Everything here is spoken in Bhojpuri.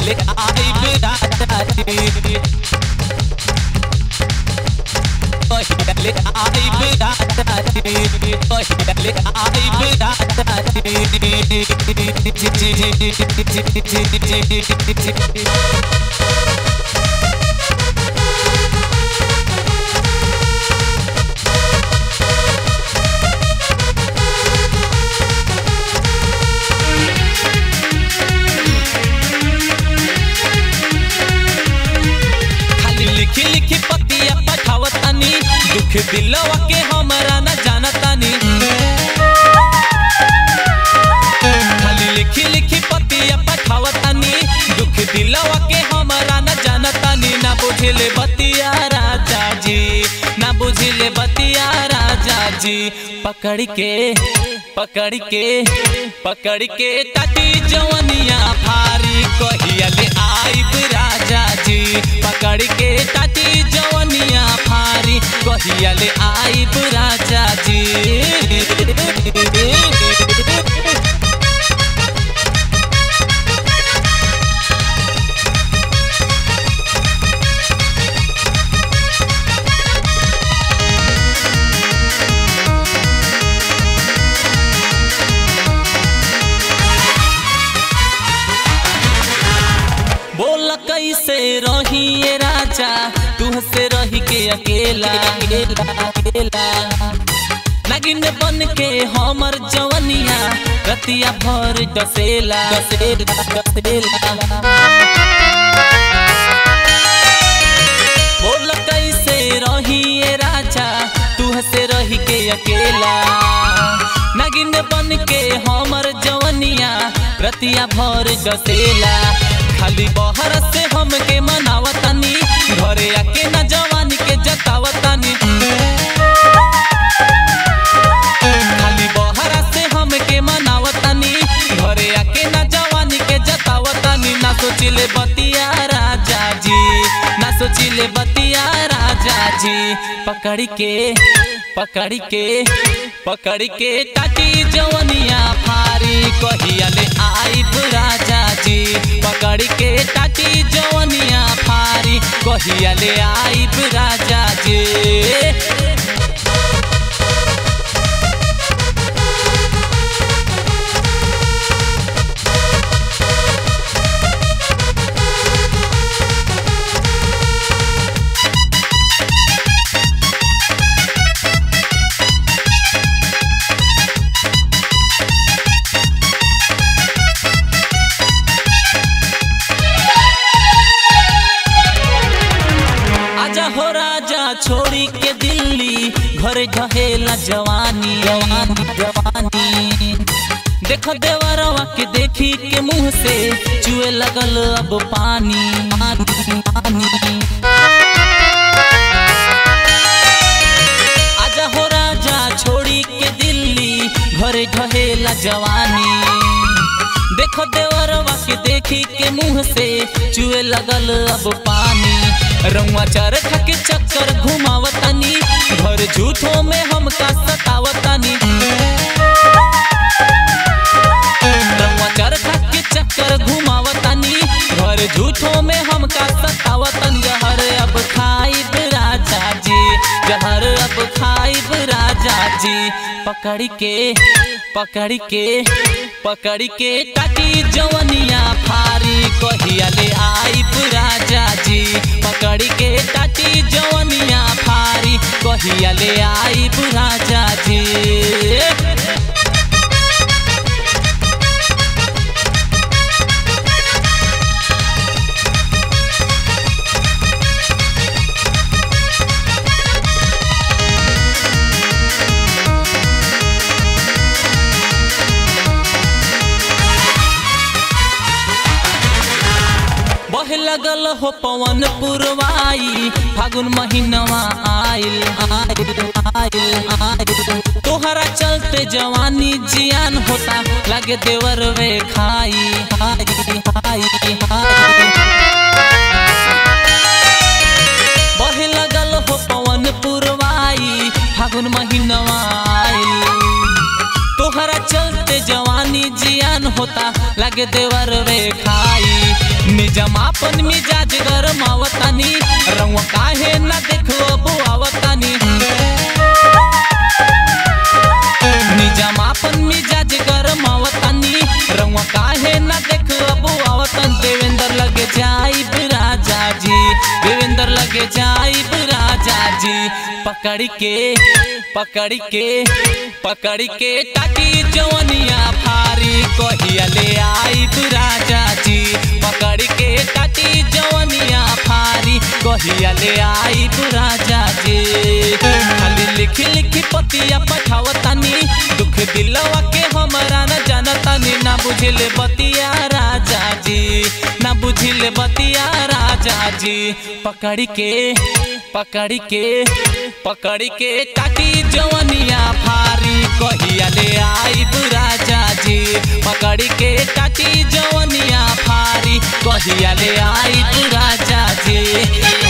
ले आइब राजा जी ले आइब राजा जी ले आइब राजा जी खाली लिखी लिखी पतिया पठावतानी दुख दिलवा के हमरा न जानतानी खाली लिखी लिखी पतिया पठावतानी दुख दिलवा के हमरा न जानतानी ना बुझले बतिया राजा जी ना बुझले बतिया राजा जी पकड़ के पकड़ के पकड़ के ताती जवनिया भारी कहिया ले आइब राजा जी पकड़ के ताती जवनिया भारी कहिया ले आइब राजा जी बोल कैसे रही ये राजा तुहसे रही के अकेला अकेला अकेला नागिन बन के हमर जवनिया रतिया भर डसेला डसेला डसेला बोल कैसे रही ये राजा तुहसे रही के अकेला नागिन बन के हमर जवनिया रतिया भर डसेला खाली बहर से हमके मनावतानी घरे आके ना जवानी के जतावतानी खाली बहर से हमके मनावतानी घरे आके ना जवानी के जतावतानी ना सोचिले बतिया राजा जी ना सोचिले बतिया राजा जी पकड़ के पकड़ के पकड़ के ताती जवनिया फारी कहिया ले आइब राजा जी पकड़ के ताती जवनिया फारी कहिया ले आइब राजा जी आजा हो राजा छोड़ी के दिल्ली घर ढहेला जवानी जवानी जवानी देखो देवरवा के देखी के मुंह से चुए लगल अब पानी पानी पानी आजा हो राजा छोड़ी के दिल्ली घर ढहेला जवानी देखो देवरवा के देखी के मुंह से चुए लगल अब पानी रंगवा चरखा के चक्कर घुमावतानी घर झूठों में हमका सतावतानी रंगवा चरखा के चक्कर घुमावतानी घर झूठों में हमका सतावतन जहर अब खाइब राजा जी जहर अब खाइब राजा जी पकड़ के पकड़ के पकड़ के ताती जवनिया फारी कहिया ले आइब राजा जी पकड़ के ताती जवनिया फारी कहिया ले आइब राजा जी बहे लगल हो पवन पुरवाई फागुन महीनवा आइल आइल आइल आइल तोहरा चलते जवानी जियान होता लगे देवर वे खाई हाई हाई हाई बहे लगल हो पवन पुरवाई फागुन महीनवा आइल तोहरा चलते जवानी जियान होता लगे देवर वे खाई निजमापन मिजाज गरमावतानी रंग काहे न देखो बुआवतानी निजमापन मिजाज गरमावतानी रंग काहे न देखो बुआवतन देवेंद्र लगे जाइब राजा जी देवेंद्र लगे जाइब राजा जी पकड़ के पकड़ के पकड़ के टाटी जवनिया फारी कहिया ले आइब राजा जी पकड़ के टाटी जवनिया फारी कहिया ले आइब राजा जी खाली लिखी लिखी पतिया पठावतानी दुख दिलवा के हमरा न जानतानी ना बुझिले बतिया राजा जी ना बुझिले बतिया राजा जी पकड़ के पकड़ के पकड़ के टाटी जवनिया फारी कहिया ले आइब राजा जी पकड़ के टाटी जवनिया फारी कहिया ले आइब राजा जी